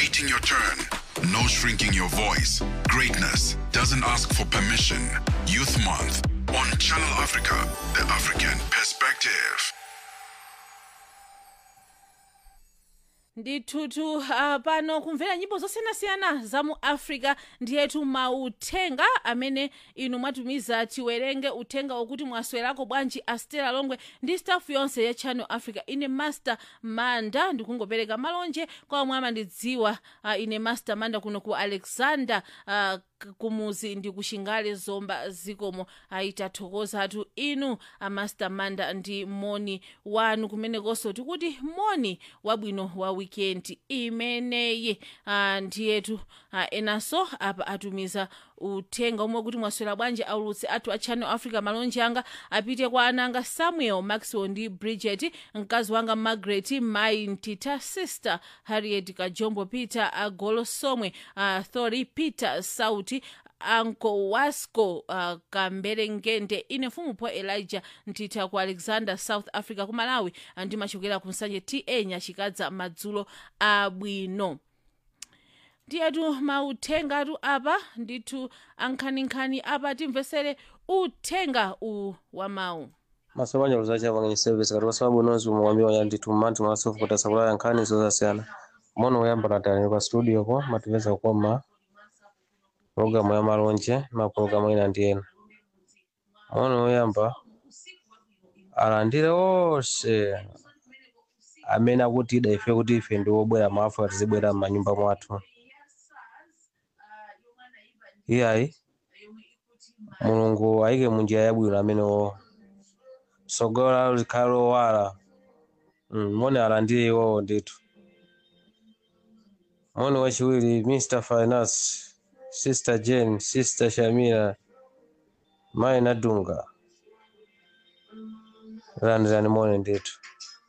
waiting your turn. No shrinking your voice. Greatness doesn't ask for permission. Youth Month on Channel Africa, the African perspective. ndithutu uh, pano kumvera nyimbo zosiyanasiyana za mu africa ndiyetu mauthenga amene inu mwatumiza tiwerenge uthenga wokuti mwaswerako bwanji astela longwe ndi staff yonse ya channel africa ine master manda ndikungopereka malonje kwa omwe amandidziwa uh, ine master manda kuno ku alexander uh, k- kumuzi ndi kushingale zomba zikomo aitathokozatu inu amaster manda ndi moni wanu kumenekonso tikuti moni wabwino wa wikendi imeneyi ah, ndiyetu ah, enanso apa atumiza uthenga omwe kuti mwaswera bwanji aulutsi athu a channel africa malonje anga apite kwa ananga samuel maxwell ndi bridget mkazi wanga margaret mai ntita sister harriet kajombo peter agolosomwe uh, thori peter sauti anko wasco uh, kamberengende ine mfumupho elijah ntitha ku alexander south africa ku malawi uh, ndimachokera ku nsanje ta nyachikadza madzulo abwino ndiyetu mauthengatu apa ndithu ankhaninkhani apa timvesere uthenga u wa mawu masomanya luzacha pangani service kati kwasababu unozi umwambia wanya ndithu mmanthi mwasofukota sakulaya nkhani zosasiyana mono woyamba natani pa studio ko matipeza kukoma programu ya malonje mapulogalamu ina ndi ena mono woyamba alandire onse amene akutida ife kuti ife ndi wobwera mu africa tizibwera m'manyumba mwathu iyayi mulungu ayike munjira yabwino amenewo sogola likhale lowala mm, mone alandire iwowo ndithu mone wachiwiri mr finance sister jane sister shamira mayi nadunga landirani mone ndithu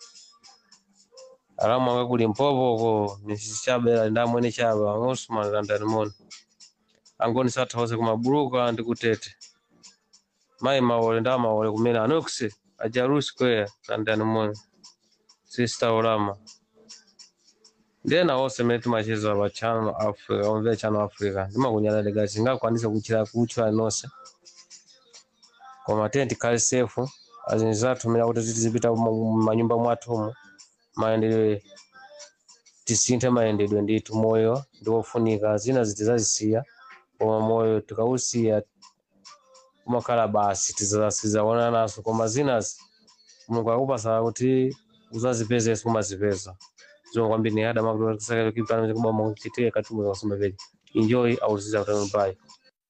alamu anga kuli mpopoko mrs chabela ndamwene chaba angosumana landani mone angoni sathawose kumabuluka ndi kutete mayi maole nda maole kumene anoksi ajaru square landani mone sister olama ndena onse mene timacheza pa channel africa omvera channel africa ndimakunyalalika singakwanise kuchira kutchula nonse koma tiye tikhale sefu azinji zathu mene kuti tizipita mumanyumba mwathumu mayendedwe tisinthe mayendedwe ndithu moyo ndi wofunika zina zitizazisiya koma moyo tikausiya kumakhala basi tizaona naso koma zinazi mulungu akupasa kuti uzazipezenso kumazipeza zomwe kwambiri ni ada makutikipanakuba chitire katumwe kasumaveli enjoy auziza kutano pai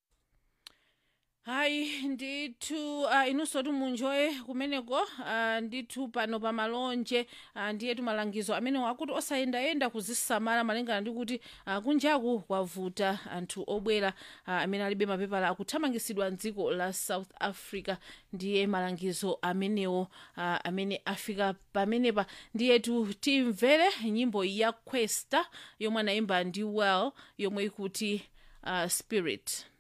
hayi ndithu uh, inunso timunjoye kumeneko uh, ndithu pano pa malonje uh, ndiyetu malangizo amene akuti osayendayenda kuzisamala malingana ndi kuti uh, kunjaku kwavuta anthu obwera uh, amene alibe mapepala akuthamangisidwa mdziko la south africa ndiye malangizo amenewo uh, amene afika pamenepa ndiyetu timvere nyimbo ya questa yomwe anayimba ndi well yomwe ikuti uh, spirit